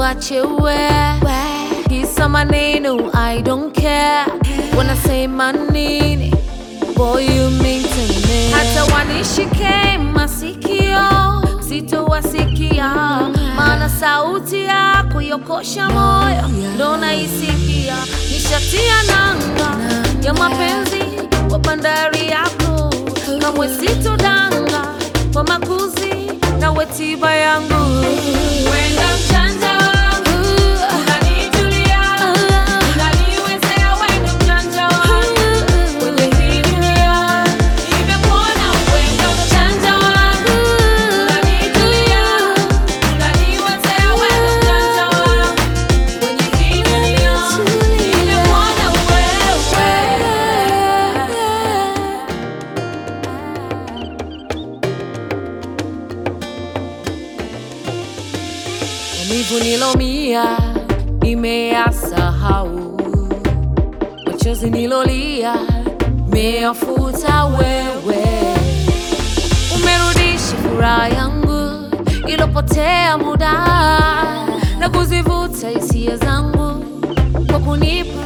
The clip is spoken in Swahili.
wache we kisa maneno I don't care wanasema nini boy you mean to me hata wanishike masikio sitowasikia maana sauti yako yokosha moyo ndo naisikia nishatia nanga ya mapenzi kwa bandari yako kamwe sitodanga kwa makuzi na wetiba yangu wenda mchanja wangu unanitulia unaniwezea wenda mchanja wangu kwenye hii dunia nimekuona wenda mchanja wangu unanitulia unaniwezea wenda mchanja wangu kwenye hii dunia nimekuona maumivu nilomia nimeyasahau, machozi nilolia meyafuta wewe, umerudisha furaha yangu ilopotea muda na kuzivuta hisia zangu kwa kunipa